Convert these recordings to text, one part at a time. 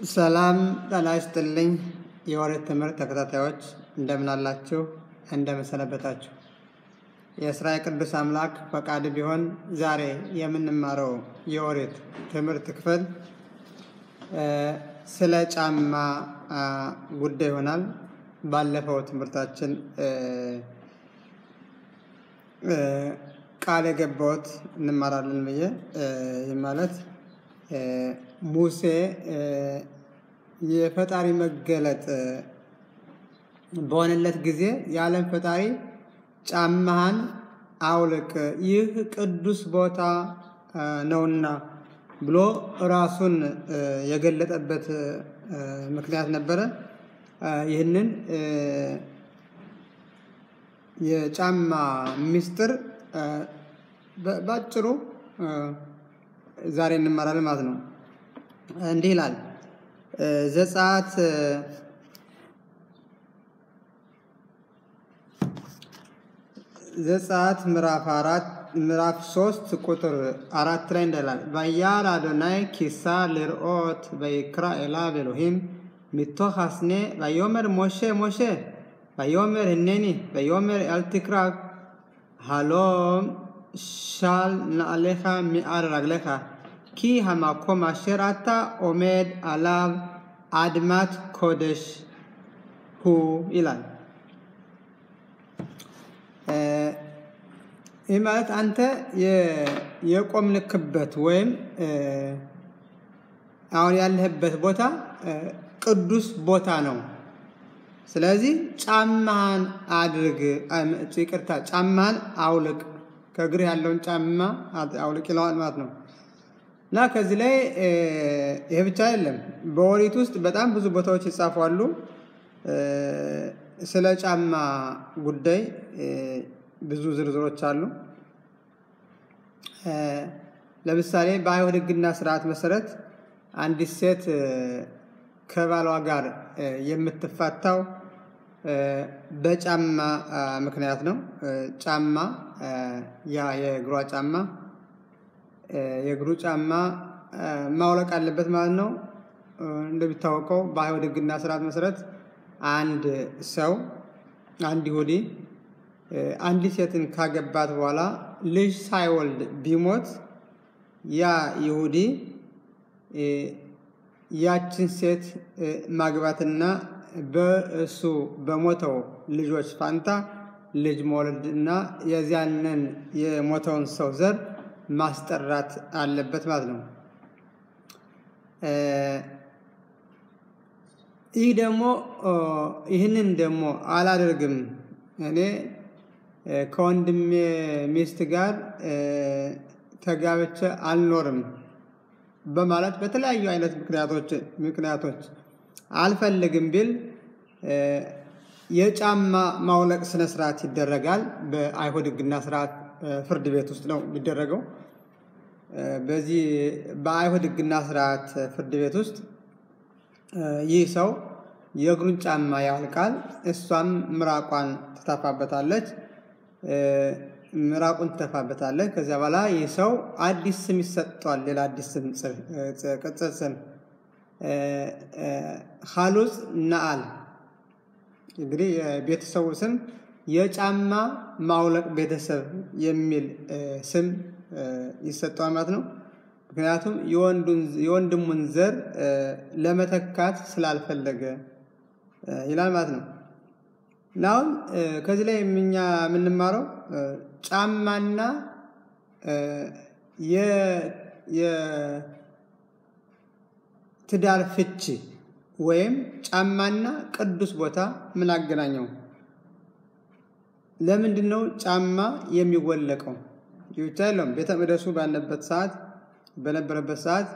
ሰላም ጤና ይስጥልኝ። የኦሪት ትምህርት ተከታታዮች እንደምን አላችሁ? እንደምን ሰነበታችሁ? የእስራኤል ቅዱስ አምላክ ፈቃድ ቢሆን ዛሬ የምንማረው የኦሪት ትምህርት ክፍል ስለ ጫማ ጉዳይ ይሆናል። ባለፈው ትምህርታችን ቃል የገባሁት እንማራለን ብዬ ይህ ማለት ሙሴ የፈጣሪ መገለጥ በሆነለት ጊዜ የዓለም ፈጣሪ ጫማህን አውልቅ፣ ይህ ቅዱስ ቦታ ነውና ብሎ ራሱን የገለጠበት ምክንያት ነበረ። ይህንን የጫማ ምስጢር ባጭሩ ዛሬ እንማራለን ማለት ነው። እንዲህ ይላል ዘጸአት ዘጸአት ምዕራፍ አራት ምዕራፍ ሶስት ቁጥር አራት ላይ እንዳላል ባያር አዶናይ ኪሳ ልርኦት በይክራ ኤላብ ኤሎሂም ሚቶኽ አስኔ ባዮመር ሞሼ ሞሼ ባዮመር ህኔኒ ባዮመር አልትክራክ ሃሎም ሻል נעליך מעל רגליך כי המקום אשר אתה עומד עליו אדמת קודש הוא ይላል። ይህ ማለት አንተ የቆምንክበት ወይም አሁን ያለህበት ቦታ ቅዱስ ቦታ ነው። ስለዚህ ጫማህን አድርግ፣ ይቅርታ ጫማህን አውልቅ ከእግርህ ያለውን ጫማ አውልቅ ይለዋል ማለት ነው። እና ከዚህ ላይ ይሄ ብቻ አይደለም። በኦሪት ውስጥ በጣም ብዙ ቦታዎች ይጻፋሉ ስለ ጫማ ጉዳይ ብዙ ዝርዝሮች አሉ። ለምሳሌ በአይሁድ ሕግና ስርዓት መሰረት አንዲት ሴት ከባሏ ጋር የምትፋታው በጫማ ምክንያት ነው። ጫማ ያ የእግሯ ጫማ የእግሩ ጫማ ማውለቅ አለበት ማለት ነው። እንደሚታወቀው በአይሁድ ሕግና ስርዓት መሰረት አንድ ሰው አንድ ይሁዲ አንዲት ሴትን ካገባት በኋላ ልጅ ሳይወልድ ቢሞት ያ ይሁዲ ያችን ሴት ማግባትና በእሱ በሞተው ልጆች ፋንታ ልጅ መውለድ እና የዚያንን የሞተውን ሰው ዘር ማስጠራት አለበት ማለት ነው። ይህ ደግሞ ይህንን ደግሞ አላደርግም እኔ ከወንድሜ ሚስት ጋር ተጋብቼ አልኖርም በማለት በተለያዩ አይነት ምክንያቶች ምክንያቶች አልፈልግም ቢል የጫማ ማውለቅ ስነ ስርዓት ይደረጋል። በአይሁድ ሕግና ስርዓት ፍርድ ቤት ውስጥ ነው የሚደረገው። በዚህ በአይሁድ ሕግና ስርዓት ፍርድ ቤት ውስጥ ይህ ሰው የእግሩን ጫማ ያውልቃል። እሷም ምራቋን ትተፋበታለች ምራቁን ትተፋበታለች። ከዚያ በኋላ ይህ ሰው አዲስ ስም ይሰጠዋል። ሌላ አዲስ ስም ቅጽል ስም ሀሉጽ ነአል እንግዲህ የቤተሰቡ ስም የጫማ ማውለቅ ቤተሰብ የሚል ስም ይሰጠዋል ማለት ነው። ምክንያቱም የወንድሙን ዘር ለመተካት ስላልፈለገ ይላል ማለት ነው። እና አሁን ከዚህ ላይ እኛ የምንማረው ጫማና የትዳር ፍቺ ወይም ጫማና ቅዱስ ቦታ ምን አገናኘው? ለምንድን ነው ጫማ የሚወለቀው? ይህ ብቻ የለውም። ቤተ መቅደሱ ባለበት ሰዓት በነበረበት ሰዓት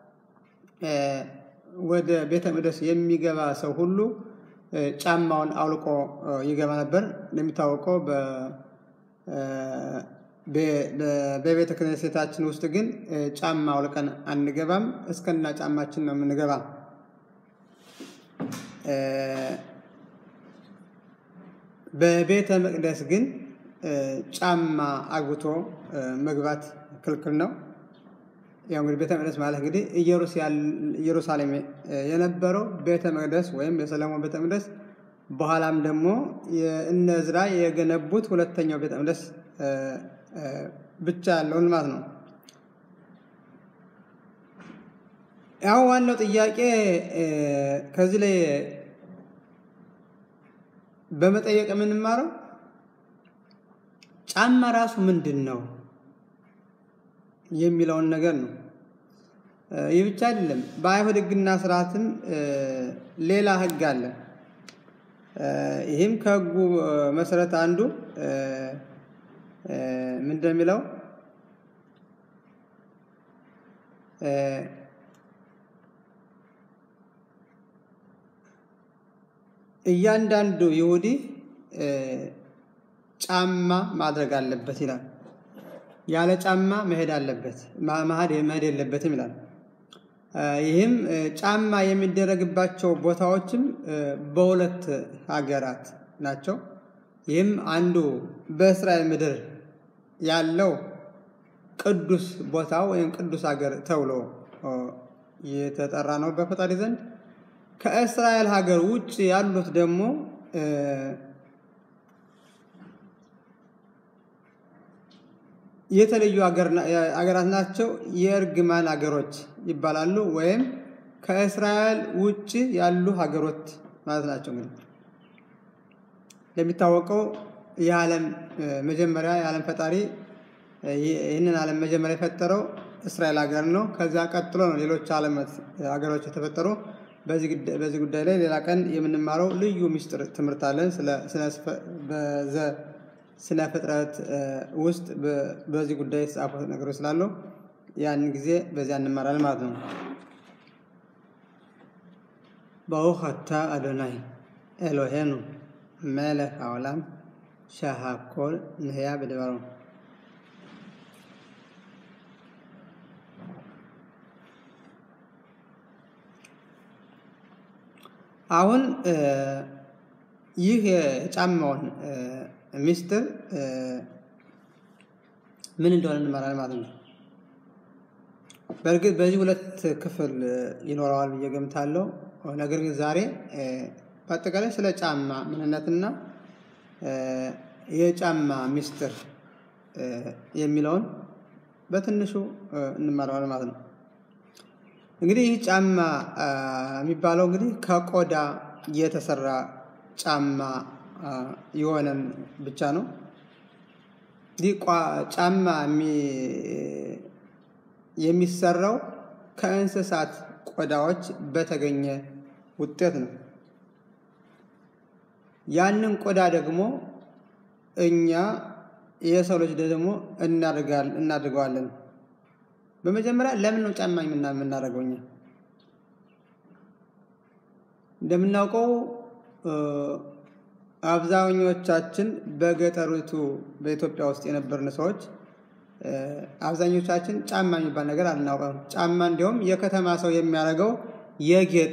ወደ ቤተ መቅደስ የሚገባ ሰው ሁሉ ጫማውን አውልቆ ይገባ ነበር። እንደሚታወቀው በቤተ ክህነታችን ውስጥ ግን ጫማ አውልቀን አንገባም። እስከና ጫማችን ነው የምንገባ። በቤተ መቅደስ ግን ጫማ አግብቶ መግባት ክልክል ነው። ያው እንግዲህ ቤተ መቅደስ ማለት እንግዲህ ኢየሩሳሌም የነበረው ቤተ መቅደስ ወይም የሰለሞን ቤተ መቅደስ በኋላም ደግሞ እነ ዕዝራ የገነቡት ሁለተኛው ቤተ መቅደስ ብቻ ያለውን ማለት ነው። ያው ዋናው ጥያቄ ከዚህ ላይ በመጠየቅ የምንማረው ጫማ ራሱ ምንድን ነው የሚለውን ነገር ነው። ይህ ብቻ አይደለም። በአይሁድ ሕግና ስርዓትም ሌላ ሕግ አለ። ይህም ከሕጉ መሰረት አንዱ ምንድን የሚለው እያንዳንዱ ይሁዲ ጫማ ማድረግ አለበት ይላል። ያለ ጫማ መሄድ አለበት መሄድ መሄድ የለበትም ይላል። ይህም ጫማ የሚደረግባቸው ቦታዎችም በሁለት ሀገራት ናቸው። ይህም አንዱ በእስራኤል ምድር ያለው ቅዱስ ቦታ ወይም ቅዱስ ሀገር ተብሎ የተጠራ ነው በፈጣሪ ዘንድ። ከእስራኤል ሀገር ውጭ ያሉት ደግሞ የተለዩ ሀገራት ናቸው። የእርግማን ሀገሮች ይባላሉ። ወይም ከእስራኤል ውጭ ያሉ ሀገሮች ማለት ናቸው። እንግዲህ እንደሚታወቀው የዓለም መጀመሪያ የዓለም ፈጣሪ ይህንን ዓለም መጀመሪያ የፈጠረው እስራኤል ሀገር ነው። ከዚያ ቀጥሎ ነው ሌሎች ዓለም ሀገሮች የተፈጠሩ። በዚህ ጉዳይ ላይ ሌላ ቀን የምንማረው ልዩ ምስጢር ትምህርት አለን። ስነ ፍጥረት ውስጥ በዚህ ጉዳይ የተጻፉ ነገሮች ስላሉ ያንን ጊዜ በዚያ እንማራለን ማለት ነው። ברוך אתה אדוני אלוהינו מלך העולם שהכל נהיה בדברו. አሁን ይህ የጫማውን ሚስጥር ምን እንደሆነ እንመራለን ማለት ነው። በእርግጥ በዚህ ሁለት ክፍል ይኖረዋል ብዬ ገምታለሁ። ነገር ግን ዛሬ በአጠቃላይ ስለ ጫማ ምንነትና የጫማ ሚስጥር የሚለውን በትንሹ እንመራዋለን ማለት ነው። እንግዲህ ይህ ጫማ የሚባለው እንግዲህ ከቆዳ የተሰራ ጫማ የሆነን ብቻ ነው። እንዲህ ጫማ የሚሰራው ከእንስሳት ቆዳዎች በተገኘ ውጤት ነው። ያንን ቆዳ ደግሞ እኛ የሰው ልጅ ደግሞ እናድርገዋለን። በመጀመሪያ ለምን ነው ጫማ የምናደርገው? እኛ እንደምናውቀው አብዛኞቻችን በገጠሪቱ በኢትዮጵያ ውስጥ የነበርን ሰዎች አብዛኞቻችን ጫማ የሚባል ነገር አልናውቀም። ጫማ እንዲሁም የከተማ ሰው የሚያደርገው የጌጥ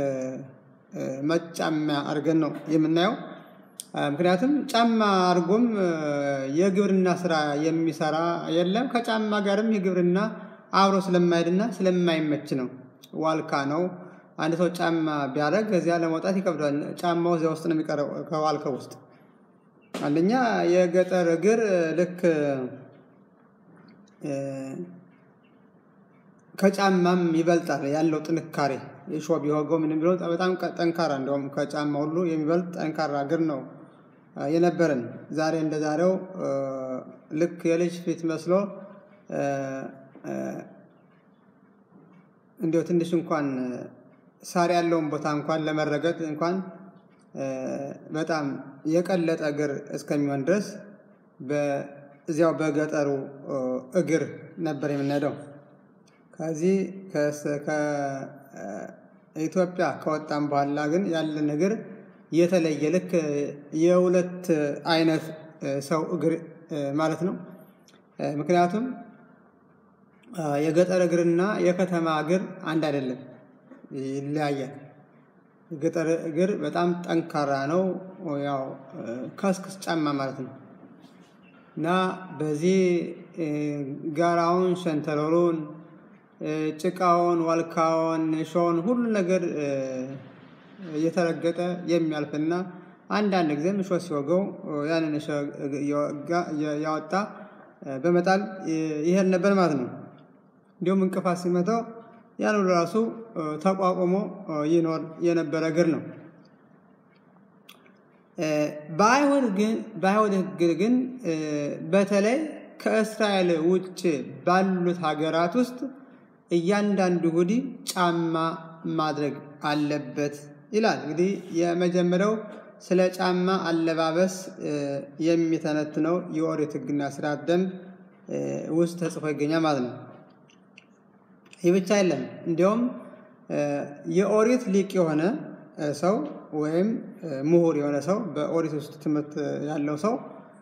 መጫሚያ አድርገን ነው የምናየው። ምክንያቱም ጫማ አድርጎም የግብርና ስራ የሚሰራ የለም። ከጫማ ጋርም የግብርና አብሮ ስለማይሄድና ስለማይመች ነው። ዋልካ ነው። አንድ ሰው ጫማ ቢያደርግ ከዚያ ለመውጣት ይከብዳል። ጫማው እዚያ ውስጥ ነው የሚቀረው ከዋልካው ውስጥ። አንደኛ የገጠር እግር ልክ ከጫማም ይበልጣል ያለው ጥንካሬ የሾ ቢወገው ምንም ቢሆን በጣም ጠንካራ እንደውም ከጫማ ሁሉ የሚበልጥ ጠንካራ እግር ነው የነበረን። ዛሬ እንደ ዛሬው ልክ የልጅ ፊት መስሎ እንዲያው ትንሽ እንኳን ሳር ያለውን ቦታ እንኳን ለመረገጥ እንኳን በጣም የቀለጠ እግር እስከሚሆን ድረስ እዚያው በገጠሩ እግር ነበር የምንሄደው። ከዚህ ከኢትዮጵያ ከወጣም በኋላ ግን ያለን እግር የተለየ ልክ የሁለት አይነት ሰው እግር ማለት ነው። ምክንያቱም የገጠር እግርና የከተማ እግር አንድ አይደለም፣ ይለያያል። የገጠር እግር በጣም ጠንካራ ነው፣ ያው ከስክስ ጫማ ማለት ነው እና በዚህ ጋራውን ሸንተረሩን ጭቃውን፣ ዋልካውን፣ ሾውን ሁሉ ነገር እየተረገጠ የሚያልፍና አንዳንድ ጊዜም እሾህ ሲወገው ያንን ያወጣ በመጣል ይሄድ ነበር ማለት ነው። እንዲሁም እንቅፋት ሲመታው ያን ሁሉ ራሱ ተቋቁሞ ይኖር የነበረ እግር ነው። በአይሁድ ግን በአይሁድ ሕግ ግን በተለይ ከእስራኤል ውጭ ባሉት ሀገራት ውስጥ እያንዳንዱ ይሁዲ ጫማ ማድረግ አለበት ይላል። እንግዲህ የመጀመሪያው ስለ ጫማ አለባበስ የሚተነትነው የኦሪት ሕግና ስርዓት ደንብ ውስጥ ተጽፎ ይገኛል ማለት ነው። ይህ ብቻ የለም። እንዲያውም የኦሪት ሊቅ የሆነ ሰው ወይም ምሁር የሆነ ሰው በኦሪት ውስጥ ትምህርት ያለው ሰው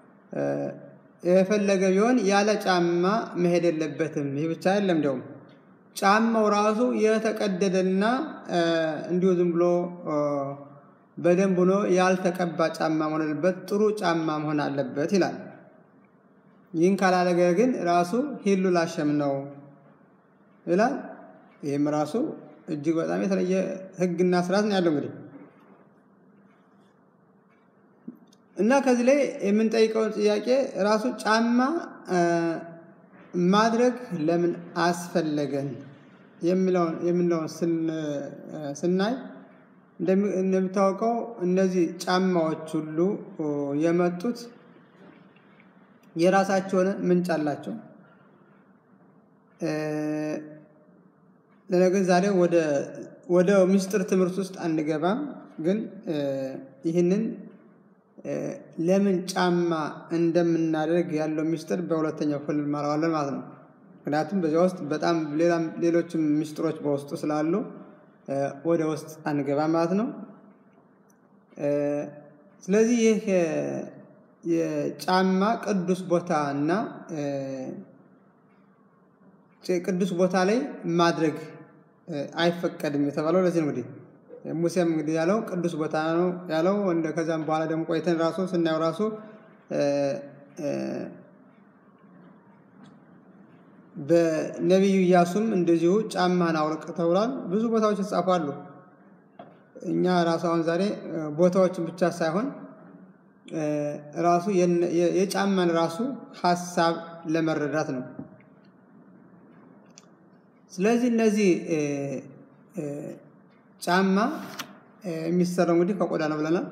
የፈለገ ቢሆን ያለ ጫማ መሄድ የለበትም። ይህ ብቻ የለም። እንዲያውም ጫማው ራሱ የተቀደደና እንዲሁ ዝም ብሎ በደንብ ሆኖ ያልተቀባ ጫማ መሆን አለበት፣ ጥሩ ጫማ መሆን አለበት ይላል። ይህን ካላደረገ ግን ራሱ ሂሉ ላሸም ነው ይላል። ይህም ራሱ እጅግ በጣም የተለየ ሕግና ስርዓት ነው ያለው እንግዲህ እና ከዚህ ላይ የምንጠይቀውን ጥያቄ ራሱ ጫማ ማድረግ ለምን አስፈለገን የምንለውን ስናይ እንደሚታወቀው እነዚህ ጫማዎች ሁሉ የመጡት የራሳቸው የሆነ ምንጭ አላቸው። ለነገር ዛሬ ወደ ምስጢር ትምህርት ውስጥ አንገባም፣ ግን ይህንን ለምን ጫማ እንደምናደርግ ያለው ምስጢር በሁለተኛው ክፍል እንማረዋለን ማለት ነው። ምክንያቱም በዚያ ውስጥ በጣም ሌሎችም ምስጢሮች በውስጡ ስላሉ ወደ ውስጥ አንገባም ማለት ነው። ስለዚህ ይህ የጫማ ቅዱስ ቦታ እና ቅዱስ ቦታ ላይ ማድረግ አይፈቀድም የተባለው ለዚህ ነው። እንግዲህ ሙሴም እንግዲህ ያለው ቅዱስ ቦታ ነው ያለው። እንደ ከዛም በኋላ ደግሞ ቆይተን ራሱ ስናየው ራሱ በነቢዩ ኢያሱም እንደዚሁ ጫማህን አውልቅ ተብሏል። ብዙ ቦታዎች ይጻፋሉ። እኛ ራሱ አሁን ዛሬ ቦታዎችን ብቻ ሳይሆን ራሱ የጫማን ራሱ ሀሳብ ለመረዳት ነው። ስለዚህ እነዚህ ጫማ የሚሰራው እንግዲህ ከቆዳ ነው ብለናል።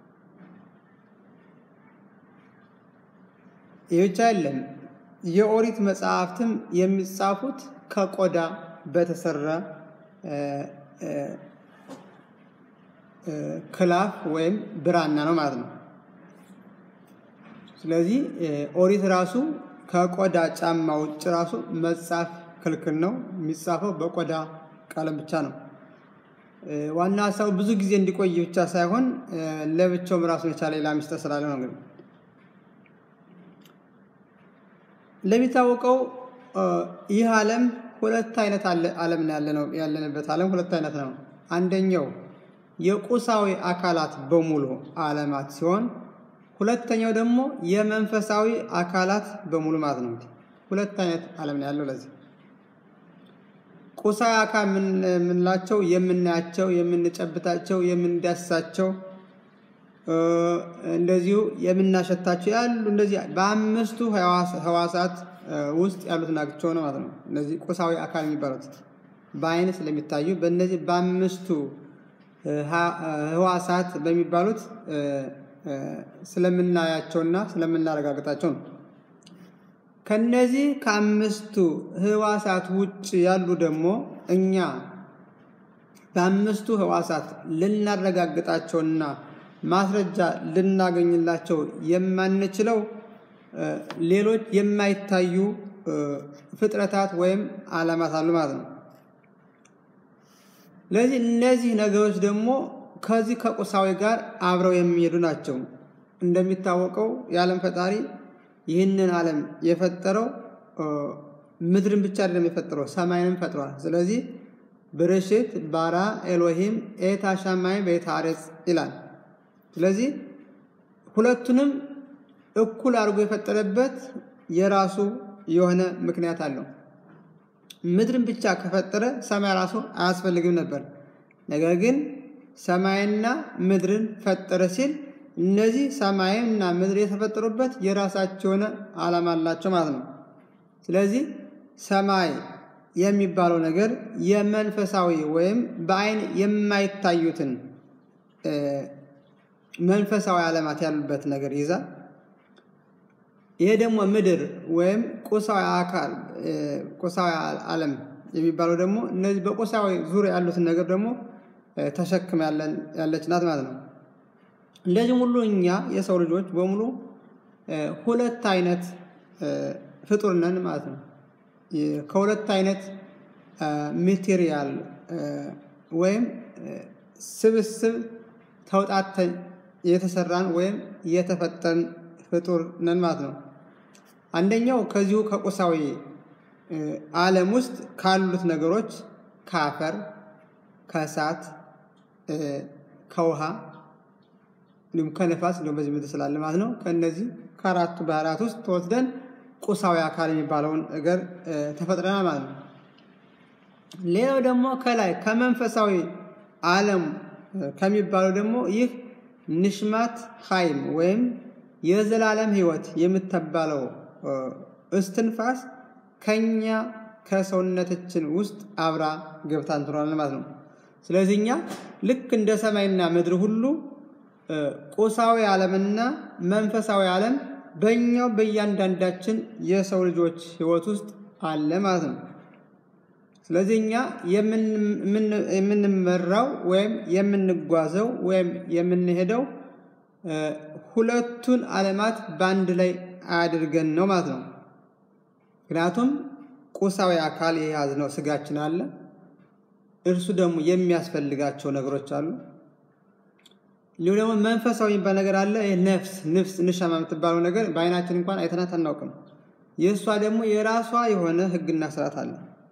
ይህ ብቻ የለም። የኦሪት መጽሐፍትም የሚጻፉት ከቆዳ በተሰራ ክላፍ ወይም ብራና ነው ማለት ነው። ስለዚህ ኦሪት ራሱ ከቆዳ ጫማ ውጭ ራሱ መጻፍ ክልክል ነው። የሚጻፈው በቆዳ ቀለም ብቻ ነው። ዋና ሀሳቡ ብዙ ጊዜ እንዲቆይ ብቻ ሳይሆን ለብቻውም ራሱን የቻለ ሌላ ሚስጥር ስላለ ነው። እንግዲህ እንደሚታወቀው ይህ ዓለም ሁለት አይነት ዓለም ነው ያለንበት ዓለም ሁለት አይነት ነው። አንደኛው የቁሳዊ አካላት በሙሉ ዓለማት ሲሆን ሁለተኛው ደግሞ የመንፈሳዊ አካላት በሙሉ ማለት ነው። ሁለት አይነት ዓለም ነው ያለው ለዚህ ቁሳዊ አካል የምንላቸው የምናያቸው፣ የምንጨብታቸው፣ የምንዳስሳቸው እንደዚሁ የምናሸታቸው ያሉ እንደዚህ በአምስቱ ህዋሳት ውስጥ ያሉት ናቸው ነው ማለት ነው። እነዚህ ቁሳዊ አካል የሚባሉት በአይን ስለሚታዩ በእነዚህ በአምስቱ ህዋሳት በሚባሉት ስለምናያቸውና ስለምናረጋግጣቸው ነው። ከነዚህ ከአምስቱ ህዋሳት ውጭ ያሉ ደግሞ እኛ በአምስቱ ህዋሳት ልናረጋግጣቸውና ማስረጃ ልናገኝላቸው የማንችለው ሌሎች የማይታዩ ፍጥረታት ወይም ዓለማት አሉ ማለት ነው። ስለዚህ እነዚህ ነገሮች ደግሞ ከዚህ ከቁሳዊ ጋር አብረው የሚሄዱ ናቸው። እንደሚታወቀው የዓለም ፈጣሪ ይህንን ዓለም የፈጠረው ምድርን ብቻ አይደለም የፈጠረው ሰማይንም ፈጥሯል። ስለዚህ ብርሽት ባራ ኤሎሂም ኤታ ሻማይ ቤት አሬጽ ይላል። ስለዚህ ሁለቱንም እኩል አድርጎ የፈጠረበት የራሱ የሆነ ምክንያት አለው። ምድርን ብቻ ከፈጠረ ሰማይ ራሱ አያስፈልግም ነበር። ነገር ግን ሰማይና ምድርን ፈጠረ ሲል እነዚህ ሰማይና ምድር የተፈጠሩበት የራሳቸው የሆነ ዓላማ አላቸው ማለት ነው። ስለዚህ ሰማይ የሚባለው ነገር የመንፈሳዊ ወይም በአይን የማይታዩትን መንፈሳዊ ዓለማት ያሉበት ነገር ይዛል። ይሄ ደግሞ ምድር ወይም ቁሳዊ አካል ቁሳዊ ዓለም የሚባለው ደግሞ እነዚህ በቁሳዊ ዙሪያ ያሉትን ነገር ደግሞ ተሸክም ያለች ናት ማለት ነው። እንደዚህም ሁሉ እኛ የሰው ልጆች በሙሉ ሁለት አይነት ፍጡር ነን ማለት ነው። ከሁለት አይነት ሜቴሪያል ወይም ስብስብ ተውጣተን የተሰራን ወይም የተፈጠርን ፍጡር ነን ማለት ነው። አንደኛው ከዚሁ ከቁሳዊ ዓለም ውስጥ ካሉት ነገሮች ከአፈር፣ ከእሳት፣ ከውሃ እንዲሁም ከነፋስ እንዲሁም በዚህ ምድር ስላለ ማለት ነው። ከእነዚህ ከአራቱ ባህሪያት ውስጥ ተወስደን ቁሳዊ አካል የሚባለውን ነገር ተፈጥረናል ማለት ነው። ሌላው ደግሞ ከላይ ከመንፈሳዊ ዓለም ከሚባለው ደግሞ ይህ ንሽማት ሀይም ወይም የዘላለም ሕይወት የምትባለው እስትንፋስ ከኛ ከሰውነታችን ውስጥ አብራ ገብታ እንትኖራል ማለት ነው። ስለዚህ እኛ ልክ እንደ ሰማይና ምድር ሁሉ ቁሳዊ ዓለምና መንፈሳዊ ዓለም በእኛው በእያንዳንዳችን የሰው ልጆች ሕይወት ውስጥ አለ ማለት ነው። ስለዚህ እኛ የምንመራው ወይም የምንጓዘው ወይም የምንሄደው ሁለቱን ዓለማት በአንድ ላይ አድርገን ነው ማለት ነው። ምክንያቱም ቁሳዊ አካል የያዝነው ስጋችን አለ። እርሱ ደግሞ የሚያስፈልጋቸው ነገሮች አሉ። እንዲሁ ደግሞ መንፈሳዊ የሚባል ነገር አለ። ነፍስ ንፍስ ንሻማ የምትባለው ነገር በአይናችን እንኳን አይተናት አናውቅም። የእሷ ደግሞ የራሷ የሆነ ሕግና ስርዓት አለ።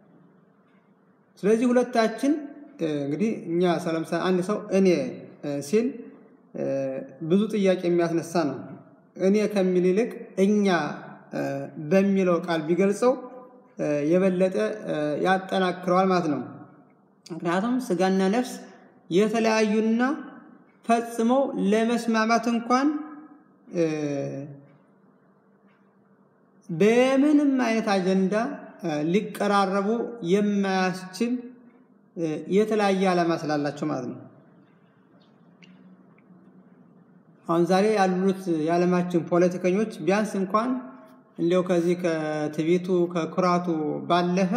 ስለዚህ ሁለታችን እንግዲህ እኛ ለምሳሌ አንድ ሰው እኔ ሲል ብዙ ጥያቄ የሚያስነሳ ነው። እኔ ከሚል ይልቅ እኛ በሚለው ቃል ቢገልጸው የበለጠ ያጠናክረዋል ማለት ነው። ምክንያቱም ስጋና ነፍስ የተለያዩና ፈጽመው ለመስማማት እንኳን በምንም አይነት አጀንዳ ሊቀራረቡ የማያስችል የተለያየ ዓላማ ስላላቸው ማለት ነው። አሁን ዛሬ ያሉት የዓለማችን ፖለቲከኞች ቢያንስ እንኳን እንዲያው ከዚህ ከትዕቢቱ ከኩራቱ ባለፈ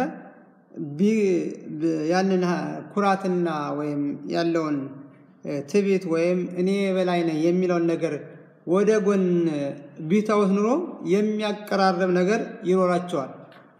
ያንን ኩራትና ወይም ያለውን ትዕቢት ወይም እኔ በላይ ነኝ የሚለውን ነገር ወደ ጎን ቢተውት ኑሮ የሚያቀራርብ ነገር ይኖራቸዋል።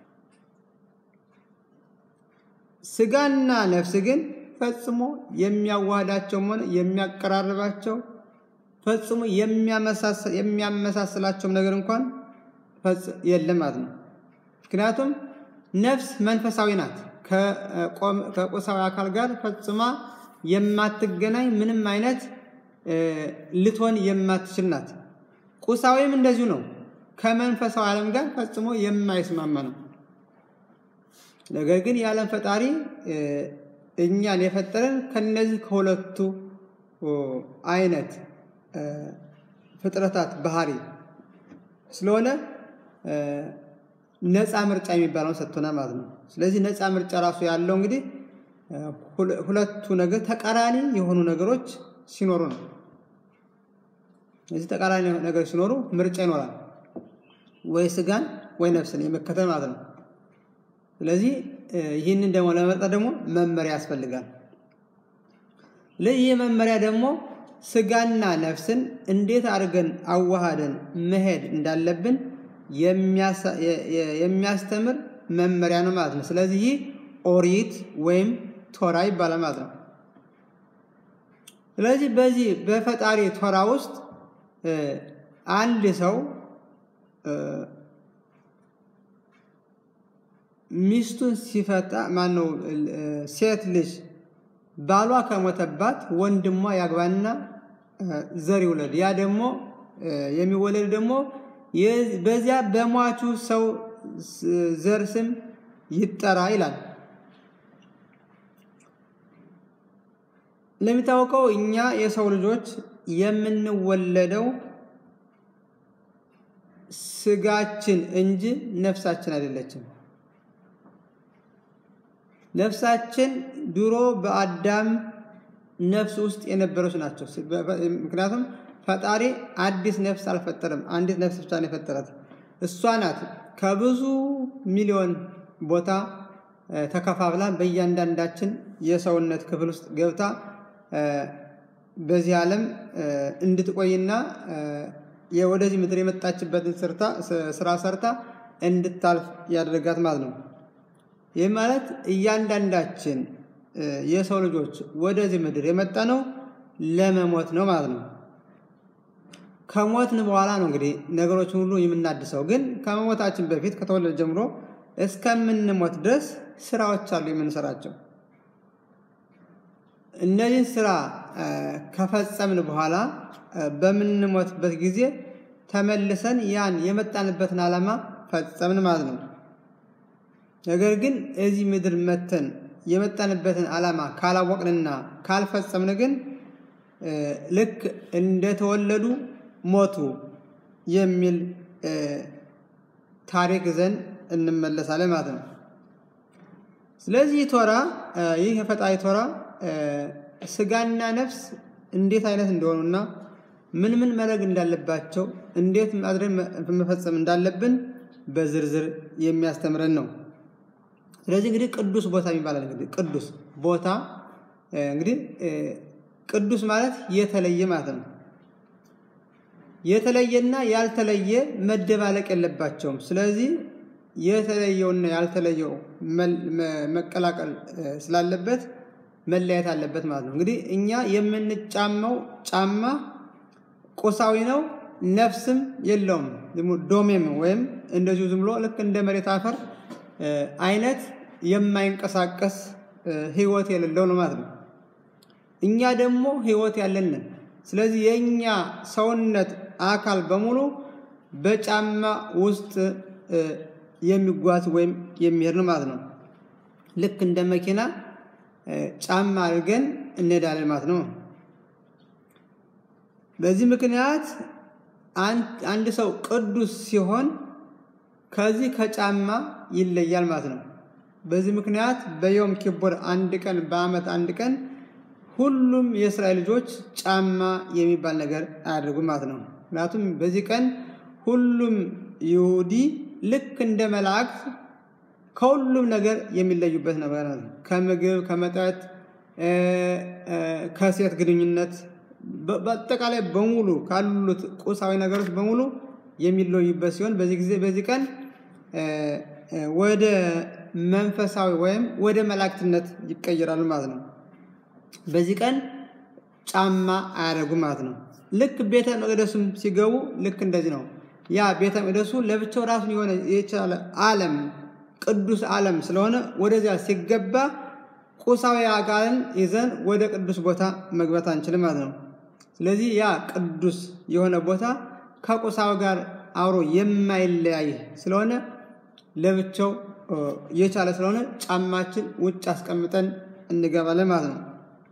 ስጋና ነፍስ ግን ፈጽሞ የሚያዋህዳቸውም ሆነ የሚያቀራርባቸው ፈጽሞ የሚያመሳስላቸውም ነገር እንኳን የለም ማለት ነው። ምክንያቱም ነፍስ መንፈሳዊ ናት። ከቁሳዊ አካል ጋር ፈጽማ የማትገናኝ ምንም አይነት ልትሆን የማትችል ናት። ቁሳዊም እንደዚሁ ነው። ከመንፈሳዊ ዓለም ጋር ፈጽሞ የማይስማማ ነው። ነገር ግን የዓለም ፈጣሪ እኛን የፈጠረን ከነዚህ ከሁለቱ አይነት ፍጥረታት ባህሪ ስለሆነ ነፃ ምርጫ የሚባለውን ሰጥቶናል ማለት ነው። ስለዚህ ነፃ ምርጫ ራሱ ያለው እንግዲህ ሁለቱ ነገር ተቃራኒ የሆኑ ነገሮች ሲኖሩ ነው። እዚህ ተቃራኒ ነገር ሲኖሩ ምርጫ ይኖራል፣ ወይ ስጋን ወይ ነፍስን የመከተል ማለት ነው። ስለዚህ ይህንን ደግሞ ለመመርጠት ደግሞ መመሪያ ያስፈልጋል። ይህ መመሪያ ደግሞ ስጋና ነፍስን እንዴት አድርገን አዋሃደን መሄድ እንዳለብን የሚያስተምር መመሪያ ነው ማለት ነው። ስለዚህ ይህ ኦሪት ወይም ቶራ ይባላል ማለት ነው። ስለዚህ በዚህ በፈጣሪ ቶራ ውስጥ አንድ ሰው ሚስቱን ሲፈታ ማነው ሴት ልጅ ባሏ ከሞተባት ወንድሟ ያግባና ዘር ይውለድ። ያ ደግሞ የሚወለድ ደግሞ በዚያ በሟቹ ሰው ዘር ስም ይጠራ ይላል። እንደሚታወቀው እኛ የሰው ልጆች የምንወለደው ስጋችን እንጂ ነፍሳችን አይደለችም። ነፍሳችን ድሮ በአዳም ነፍስ ውስጥ የነበረች ናቸው። ምክንያቱም ፈጣሪ አዲስ ነፍስ አልፈጠረም። አንዲት ነፍስ ብቻ ነው የፈጠራት። እሷ ናት ከብዙ ሚሊዮን ቦታ ተከፋፍላ በእያንዳንዳችን የሰውነት ክፍል ውስጥ ገብታ በዚህ ዓለም እንድትቆይና ወደዚህ ምድር የመጣችበትን ስራ ሰርታ እንድታልፍ ያደረጋት ማለት ነው። ይህ ማለት እያንዳንዳችን የሰው ልጆች ወደዚህ ምድር የመጣ ነው ለመሞት ነው ማለት ነው። ከሞትን በኋላ ነው እንግዲህ ነገሮችን ሁሉ የምናድሰው። ግን ከመሞታችን በፊት ከተወለደ ጀምሮ እስከምንሞት ድረስ ስራዎች አሉ የምንሰራቸው። እነዚህን ስራ ከፈጸምን በኋላ በምንሞትበት ጊዜ ተመልሰን ያን የመጣንበትን ዓላማ ፈጸምን ማለት ነው። ነገር ግን እዚህ ምድር መተን የመጣንበትን ዓላማ ካላወቅንና ካልፈጸምን ግን ልክ እንደተወለዱ ሞቱ የሚል ታሪክ ዘንድ እንመለሳለን ማለት ነው። ስለዚህ ቶራ ይህ የፈጣሪ ቶራ ስጋና ነፍስ እንዴት አይነት እንደሆኑና ምን ምን መለግ እንዳለባቸው እንዴት አድረን መፈጸም እንዳለብን በዝርዝር የሚያስተምረን ነው። ስለዚህ እንግዲህ ቅዱስ ቦታ ይባላል። እንግዲህ ቅዱስ ቦታ እንግዲህ ቅዱስ ማለት የተለየ ማለት ነው። የተለየና ያልተለየ መደባለቅ የለባቸውም። ስለዚህ የተለየውና ያልተለየው መቀላቀል ስላለበት መለያየት አለበት ማለት ነው። እንግዲህ እኛ የምንጫማው ጫማ ቁሳዊ ነው፣ ነፍስም የለውም። ዶሜም ወይም እንደዚሁ ዝም ብሎ ልክ እንደ መሬት አፈር አይነት የማይንቀሳቀስ ህይወት የሌለው ነው ማለት ነው። እኛ ደግሞ ህይወት ያለንን። ስለዚህ የእኛ ሰውነት አካል በሙሉ በጫማ ውስጥ የሚጓዝ ወይም የሚሄድ ነው ማለት ነው። ልክ እንደ መኪና ጫማ አድርገን እንሄዳለን ማለት ነው። በዚህ ምክንያት አንድ ሰው ቅዱስ ሲሆን ከዚህ ከጫማ ይለያል ማለት ነው። በዚህ ምክንያት በዮም ኪቡር አንድ ቀን በዓመት አንድ ቀን ሁሉም የእስራኤል ልጆች ጫማ የሚባል ነገር አያደርጉም ማለት ነው። ምክንያቱም በዚህ ቀን ሁሉም ይሁዲ ልክ እንደ መላእክት ከሁሉም ነገር የሚለዩበት ነገር ነው። ከምግብ፣ ከመጠጥ፣ ከሴት ግንኙነት በአጠቃላይ በሙሉ ካሉት ቁሳዊ ነገሮች በሙሉ የሚለዩበት ሲሆን በዚህ ጊዜ በዚህ ቀን ወደ መንፈሳዊ ወይም ወደ መላእክትነት ይቀየራሉ ማለት ነው። በዚህ ቀን ጫማ አያደርጉም ማለት ነው። ልክ ቤተ መቅደሱም ሲገቡ ልክ እንደዚህ ነው። ያ ቤተ መቅደሱ ለብቻው ራሱን የሆነ የቻለ ዓለም ቅዱስ ዓለም ስለሆነ ወደዚያ ሲገባ ቁሳዊ አካልን ይዘን ወደ ቅዱስ ቦታ መግባት አንችልም ማለት ነው። ስለዚህ ያ ቅዱስ የሆነ ቦታ ከቁሳዊ ጋር አብሮ የማይለያይ ስለሆነ ለብቻው የቻለ ስለሆነ ጫማችን ውጭ አስቀምጠን እንገባለን ማለት ነው።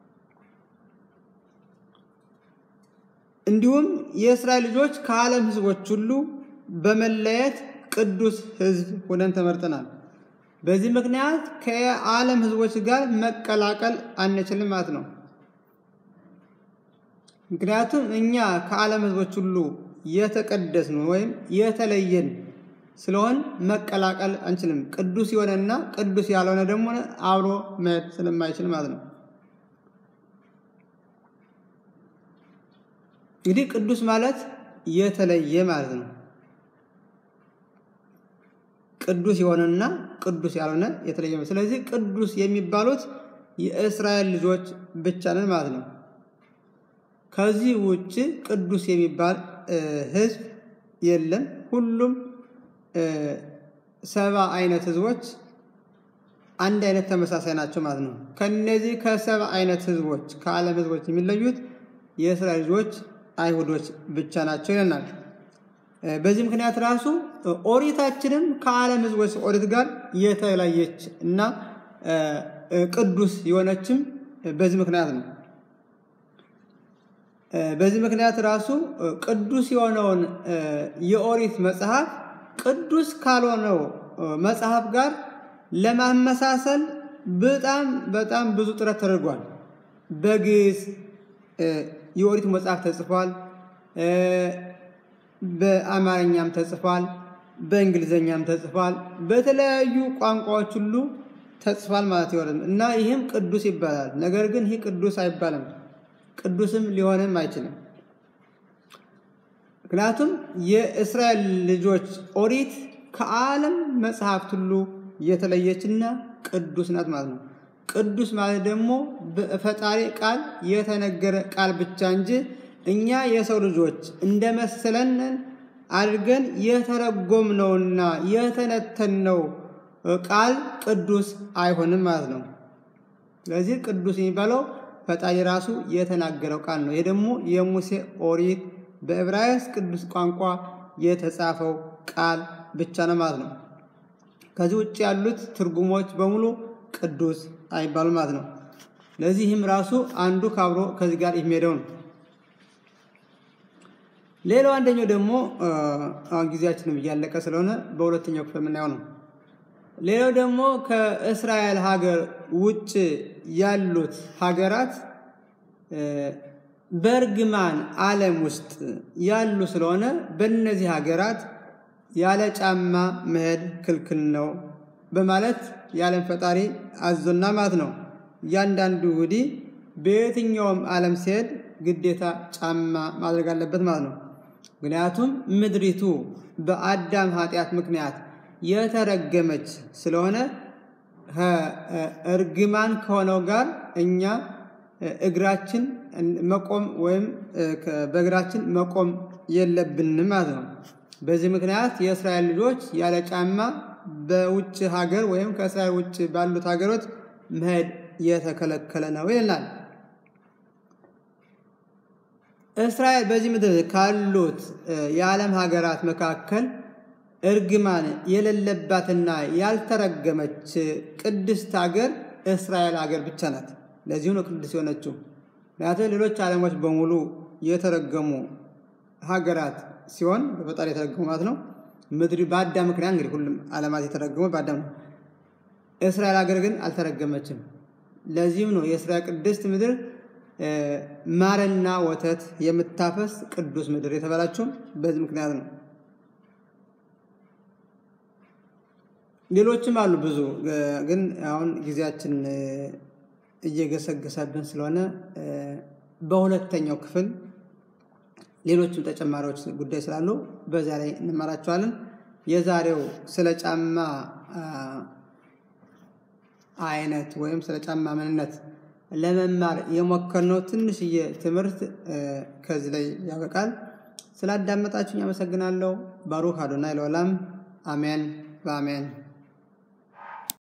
እንዲሁም የእስራኤል ልጆች ከዓለም ሕዝቦች ሁሉ በመለየት ቅዱስ ሕዝብ ሆነን ተመርጠናል። በዚህ ምክንያት ከዓለም ሕዝቦች ጋር መቀላቀል አንችልም ማለት ነው። ምክንያቱም እኛ ከዓለም ሕዝቦች ሁሉ የተቀደስን ወይም የተለየን ስለሆን መቀላቀል አንችልም። ቅዱስ የሆነና ቅዱስ ያልሆነ ደግሞ አብሮ መሄድ ስለማይችል ማለት ነው። እንግዲህ ቅዱስ ማለት የተለየ ማለት ነው። ቅዱስ የሆነና ቅዱስ ያልሆነ የተለየ። ስለዚህ ቅዱስ የሚባሉት የእስራኤል ልጆች ብቻ ነን ማለት ነው። ከዚህ ውጭ ቅዱስ የሚባል ህዝብ የለም። ሁሉም ሰባ አይነት ህዝቦች አንድ አይነት ተመሳሳይ ናቸው ማለት ነው። ከነዚህ ከሰባ አይነት ህዝቦች ከዓለም ህዝቦች የሚለዩት የእስራኤል ልጆች አይሁዶች ብቻ ናቸው ይለናል። በዚህ ምክንያት ራሱ ኦሪታችንም ከዓለም ሕዝቦች ኦሪት ጋር የተለየች እና ቅዱስ የሆነችም በዚህ ምክንያት ነው። በዚህ ምክንያት ራሱ ቅዱስ የሆነውን የኦሪት መጽሐፍ ቅዱስ ካልሆነው መጽሐፍ ጋር ለማመሳሰል በጣም በጣም ብዙ ጥረት ተደርጓል። በግዕዝ የኦሪት መጽሐፍ ተጽፏል። በአማርኛም ተጽፏል። በእንግሊዘኛም ተጽፏል። በተለያዩ ቋንቋዎች ሁሉ ተጽፏል ማለት ይሆናል እና ይህም ቅዱስ ይባላል። ነገር ግን ይህ ቅዱስ አይባልም። ቅዱስም ሊሆንም አይችልም። ምክንያቱም የእስራኤል ልጆች ኦሪት ከዓለም መጽሐፍት ሁሉ የተለየችና ቅዱስ ናት ማለት ነው። ቅዱስ ማለት ደግሞ በፈጣሪ ቃል የተነገረ ቃል ብቻ እንጂ እኛ የሰው ልጆች እንደመሰለንን አድርገን የተረጎምነውና የተነተንነው ቃል ቅዱስ አይሆንም ማለት ነው። ስለዚህ ቅዱስ የሚባለው ፈጣሪ ራሱ የተናገረው ቃል ነው። ይህ ደግሞ የሙሴ ኦሪት በዕብራይስጥ ቅዱስ ቋንቋ የተጻፈው ቃል ብቻ ነው ማለት ነው። ከዚህ ውጭ ያሉት ትርጉሞች በሙሉ ቅዱስ አይባሉ ማለት ነው። ለዚህም ራሱ አንዱ ካብሮ ከዚህ ጋር የሚሄደው ነው። ሌላው አንደኛው ደግሞ አሁን ጊዜያችንም እያለቀ ስለሆነ በሁለተኛው ክፍል የምናየው ነው። ሌላው ደግሞ ከእስራኤል ሀገር ውጭ ያሉት ሀገራት በእርግማን ዓለም ውስጥ ያሉ ስለሆነ በእነዚህ ሀገራት ያለ ጫማ መሄድ ክልክል ነው በማለት የዓለም ፈጣሪ አዞና ማለት ነው። እያንዳንዱ ይሁዲ በየትኛውም ዓለም ሲሄድ ግዴታ ጫማ ማድረግ አለበት ማለት ነው። ምክንያቱም ምድሪቱ በአዳም ኃጢአት ምክንያት የተረገመች ስለሆነ እርግማን ከሆነው ጋር እኛ እግራችን መቆም ወይም በእግራችን መቆም የለብንም ማለት ነው። በዚህ ምክንያት የእስራኤል ልጆች ያለ ጫማ በውጭ ሀገር ወይም ከእስራኤል ውጭ ባሉት ሀገሮች መሄድ የተከለከለ ነው ይላል። እስራኤል በዚህ ምድር ካሉት የዓለም ሀገራት መካከል እርግማን የሌለባትና ያልተረገመች ቅድስት ሀገር እስራኤል ሀገር ብቻ ናት። ለዚሁ ነው ቅዱስ የሆነችው። ምክንያቱም ሌሎች ዓለሞች በሙሉ የተረገሙ ሀገራት ሲሆን በፈጣሪ የተረገሙ ማለት ነው። ምድር በአዳም ምክንያት እንግዲህ ሁሉም ዓለማት የተረገሙ በአዳም ነው። እስራኤል ሀገር ግን አልተረገመችም። ለዚህም ነው የእስራኤል ቅድስት ምድር ማርና ወተት የምታፈስ ቅዱስ ምድር የተባላችሁም በዚህ ምክንያት ነው። ሌሎችም አሉ ብዙ፣ ግን አሁን ጊዜያችን እየገሰገሰብን ስለሆነ በሁለተኛው ክፍል ሌሎችም ተጨማሪዎች ጉዳይ ስላሉ በዚያ ላይ እንማራቸዋለን። የዛሬው ስለ ጫማ አይነት ወይም ስለ ጫማ ምንነት ለመማር የሞከርነው ትንሽዬ ትምህርት ከዚህ ላይ ያበቃል። ስላዳመጣችሁኝ አመሰግናለሁ። ባሩክ አዶናይ ለዓለም አሜን በአሜን